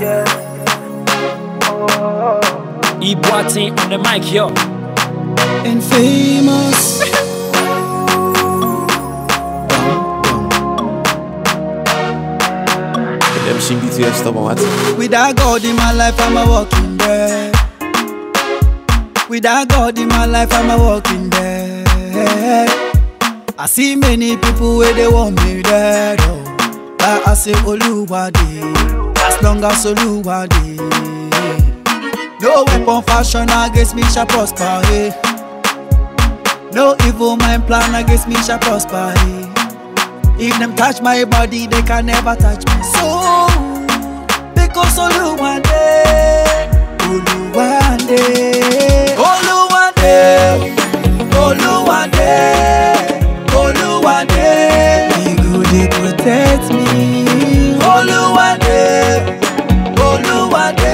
E Boatin on the mic, yo. and famous. MC BTS stubborn what? Without God in my life, I'm a walking dead. Without God in my life, I'm a walking dead. I see many people where they want me dead. Oh. But I say Oluwade, as long as Oluwade. No weapon fashion against me shall prosper. Eh. No evil mind plan against me shall prosper. Eh. If them touch my body, they can never touch my soul. Because Oluwade, Oluwade, Oluwade, Oluwade, Oluwade, He go dey protect me. Oluwade, Oluwade,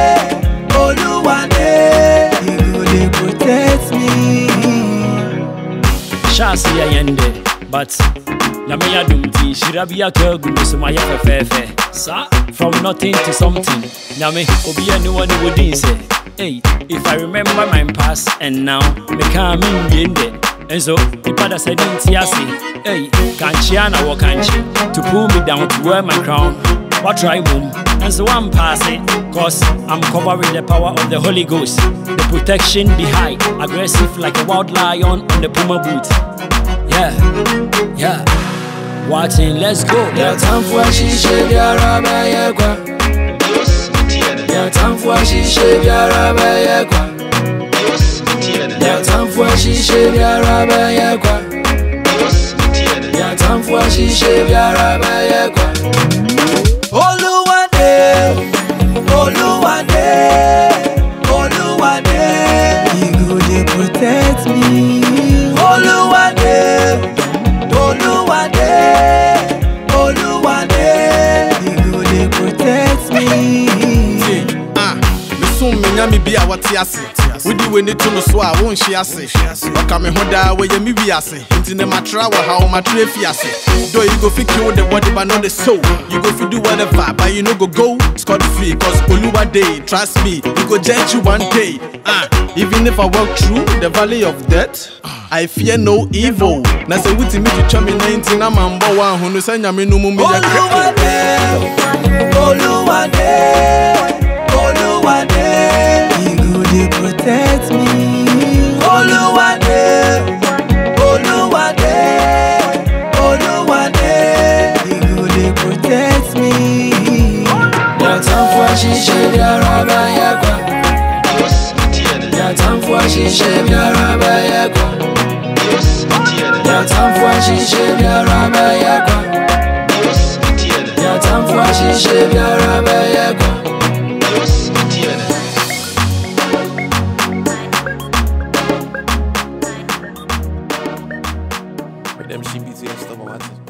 Oluwade, He go dey protect me. Shasi ya yende, but Nyame ya dumti, shirabi ya kegu musuma ya fefefe. Sa, from nothing to something. Nyame, obi ya no one would say. Hey, if I remember my past and now, me can't mean yende. And so, nipa da said in tiasi. Hey, kanchiana wa kanchi, to pull me down to wear my crown. What try boom? And so I'm passing, cause I'm covering the power of the Holy Ghost. The protection be high, aggressive like a wild lion on the puma boot. Yeah, yeah. Watching, let's go. Yeah, time for shisha biara bɛyɛ kwa. Yeah, time for shisha biara bɛyɛ kwa. Yeah, time for shisha biara bɛyɛ kwa. Yeah, time for shisha biara bɛyɛ kwa. Oluwade, Oluwade, Oluwade, He go dey protect me. Oluwade, Oluwade, Oluwade, He go dey protect me. Ah, mesom me nyame bi a wɔte ase wodi w'ani to no so a wonhye ase ɔka me ho daa wɔyɛ me wi ase nti ne matra wɔ ha wo matra fi ase though you go fit kill the body but not the soul you go fit do whatever but you no go go scot free cause oluwa dey trust me he go judge you one day ah even if i walk through the valley of death I fear no evil. Na sɛ wotumi twitwa me 19 na mambɔ wo ahonu sɛ nyame no mu meyɛ krɛko Oluwade, Oluwade, Oluwade, He go dey protect me. Oluwade, Oluwade, Oluwade, He go dey protect me. Yeah, time for shisha biara bɛyɛ kwa. Yeah, time for shisha biara bɛyɛ kwa. Yeah, time for shisha biara bɛyɛ kwa. Yeah, time for shisha biara bɛyɛ kwa. MC BTS stubborn what?